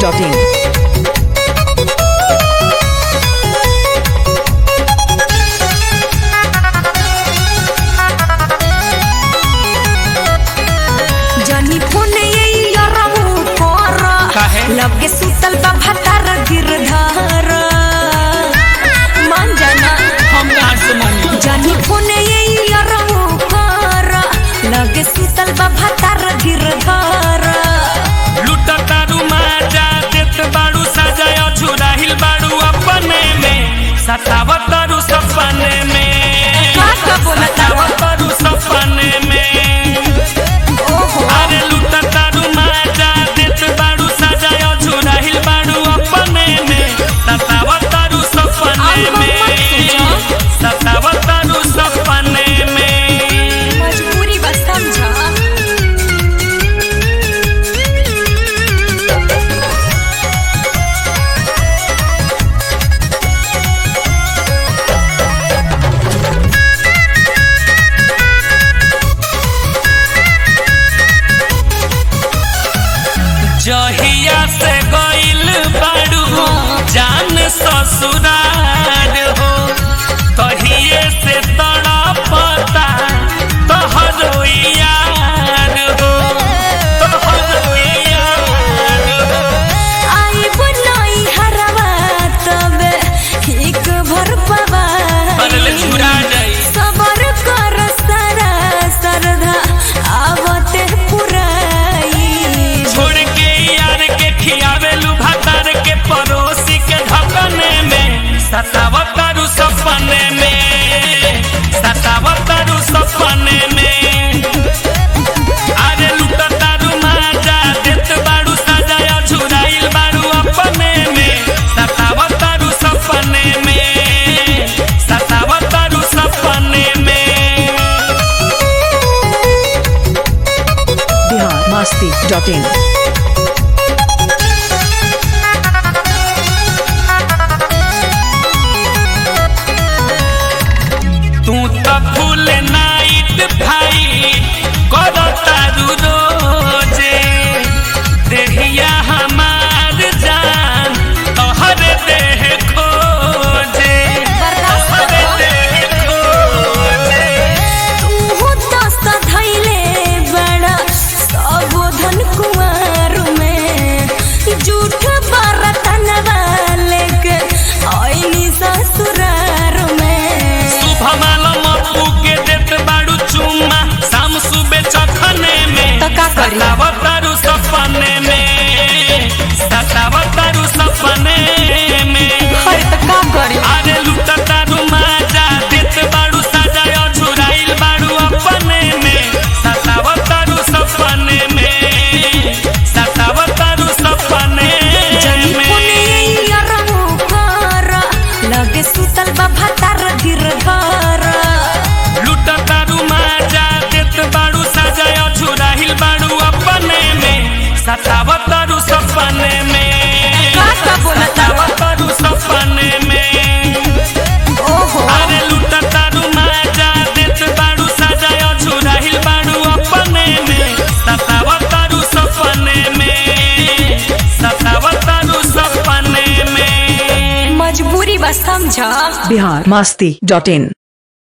masti.in. जनी फोने ये यरहु कर काहे? लगे सुतल बा भतार गिरधर मान जाना हम कहाँ से मानी जनी फोने ये यरहु कर लगे सुतल बा भतार गिरधर लुटा तारू माजा देत बाड़ू सजाय झुराहिल बाड़ू अपने में सतावत तारू सपने में का का बोला तावा? सतावत तारू सपने में ओहो अरे लुटा तारू माजा देत बाड़ू सजाय झुराहिल बाड़ू अपने में सतावत तारू सपने अब हम में मत सोचो। सतावत तारू सपने में मजबूरी बस समझा जहिया से गइल बाड़ू जान ससुरार हो तहिए से तड़पता तोहरो यार हो तोहरो यार हो आई बुलाई हरवा तबे एक भर अरे ले छुरा पवाई जाई सबर कर सारा सरधा आवते पुराई छोड़ के यार के खियावेलू भातार के पड़ोसी के ढकने में सतावतारू सपने में सतावतारू सपने में अरे लुटतारू माजा देत बाड़ू सजाया झुराइल बाड़ू अपने में सतावतारू सपने में सतावतारू सपने में Bihar masti.in. तू तो फूल नाइट भाई करतारू रोजे देहिया हमार जान तोहर देह खोजे बर्दाश्त तोहर करो। देह खोजे तू तो सधैले बड़ा सबोधन कुंवर में झूठ बरतनवा लेके आईनी ससुरार में शुभमाल मप्पू के देत बाड़ू चुम्मा शाम सुबह चखने में तो का करी? सतावतारू सपने में सतावतारू सपने में हर तो का करी अरे लुटा तारू माजा देत बाड़ू सजाय झुराइल बाड़ू अपने में सतावतारू सपने में सतावतारू सपने जनी में पुने यरहु कर लगे सुतल बा भतार गिरधर लुटा तारू माजा देत बाड़ू सजाय झुराइल बाड़ू अपने में सतावतारू सपने में का का बोला तावा? सतावतारू सपने में ओहो अरे लुटा तारू माजा देत बाड़ू सजाय झुराइल बाड़ू अपने में सतावतारू सपने में सतावतारू सपने में मजबूरी बस समझा Bihar masti.in.